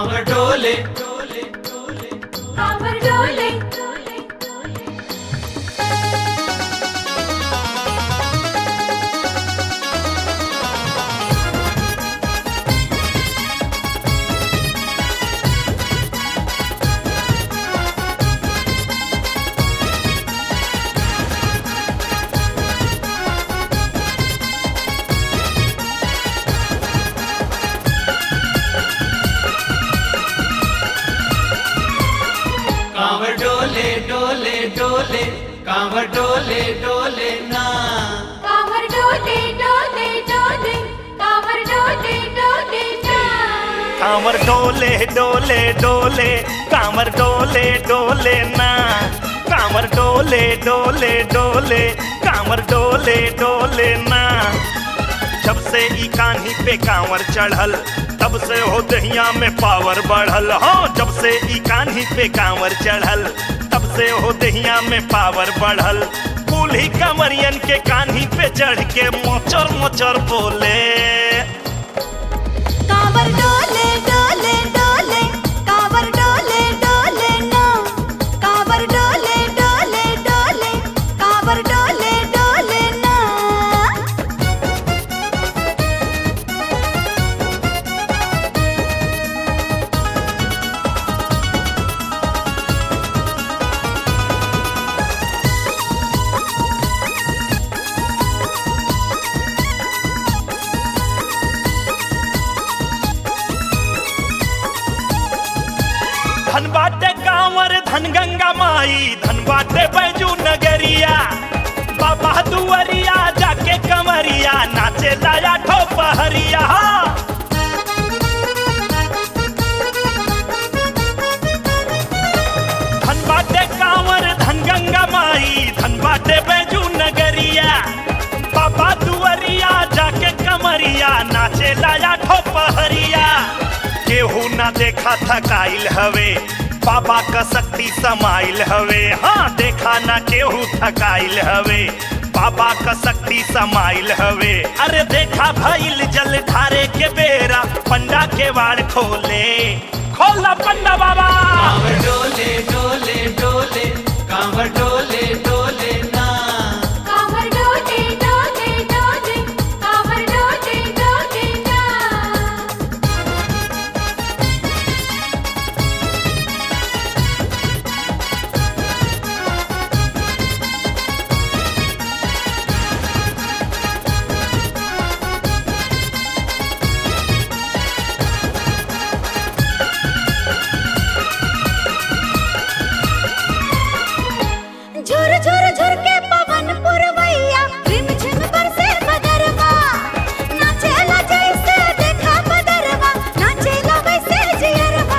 कांवर डोले कांवर डोले कांवर डोले डोले डोले कांवर डोले डोले ना कांवर डोले डोले डोले कांवर डोले डोले ना कांवर डोले डोले डोले कांवर डोले डोले ना कांवर डोले डोले डोले कांवर डोले डोले ना जब से ई कान्ही पे कांवर चढ़ल तब से हो दहिया में पावर बढ़ल हो जब से ई कान्ही पे कांवर चढ़ल तब से हो दहिया में पावर बढ़ल बूढ़ी कंवरियन के कान्ही पे चढ़ के मोचर मोचर बोले कांवर डोले डोले डोले कांवर डोले डोले ना कांवर डोले डोले डोले कांवर डोले डोले ना धन बाटे कांवर धन गंगा माई धन बाटे बैजू नगरिया बाबा दुआरिया जाके कमरिया नाचे लाया ठो पहरिया धन बाटे कांवर धन गंगा माई धन बाटे बैजू नगरिया बाबा दुआरिया जाके कमरिया नाचे लाया ठो पहरिया केहू ना देखा थकाइल हवे बाबा का शक्ति समाइल हवे हाँ देखा ना केहू थकाइल हवे बाबा का शक्ति समाइल हवे अरे देखा भइल जल धारे के बेरा पंडा के वाड़ खोले खोला पंडा बाबा कांवर डोले डोले डोले कांवर डोले डोले ना कांवर डोले डोले डोले कांवर डोले डोले ना झुर झुर झुर के पवन पुरवैया रिम झिम बरसे बदरवा नाचेला जैसे देखा बदरवा नाचेला वैसे जियरवा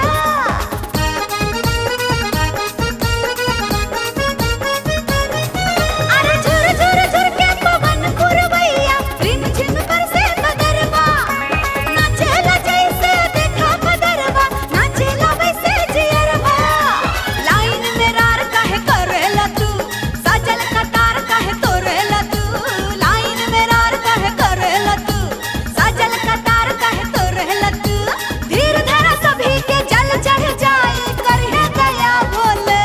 अरे झुर झुर झुर के पवन पुरवैया रिम झिम बरसे बदरवा नाचेला जैसे देखा बदरवा नाचेला वैसे जियरवा लाइन में रार काहे करेला तू सजल कतार काहे तोरेला तू लाइन में रार काहे करेला तू सजल कतार काहे तोरेला तू धीर धरा सभी के जल चढ़ जाए करहे गया बोले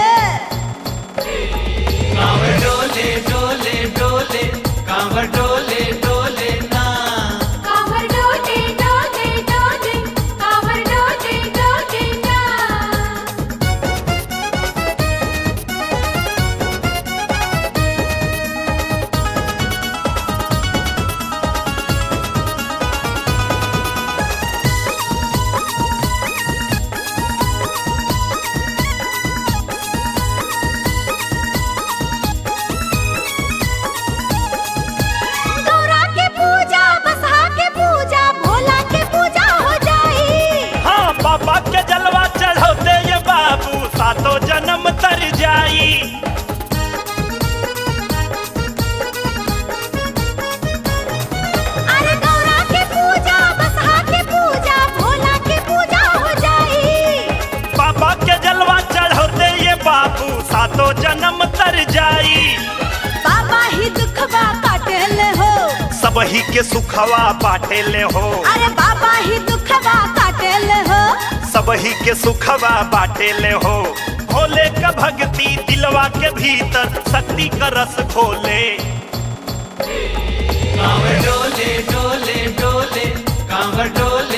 कांवर डोले डोले डोले कांवर डोले डोले ना कांवर डोले डोले डोले कांवर डोले डोले ना गौरा के पूजा बसहा के पूजा भोला के पूजा हो जाई हाँ बाबा के जलवा चढ़ौते ये बाबू सातों जन्म तर जाई अरे गौरा के पूजा बसहा के पूजा भोला के पूजा हो जाई बाबा के जलवा चढ़ौते ये बाबू सातों जन्म तर जाई बाबा ही दुखवा काटेले हो सबही के सुखवा बाटे ले हो अरे बाबा ही दुखवा काटेले हो सबही के सुखवा बाटे ले हो भोले का भक्ति दिलवा के भीतर शक्ति का रस खोले कांवर डोले डोले डोले कांवर डोले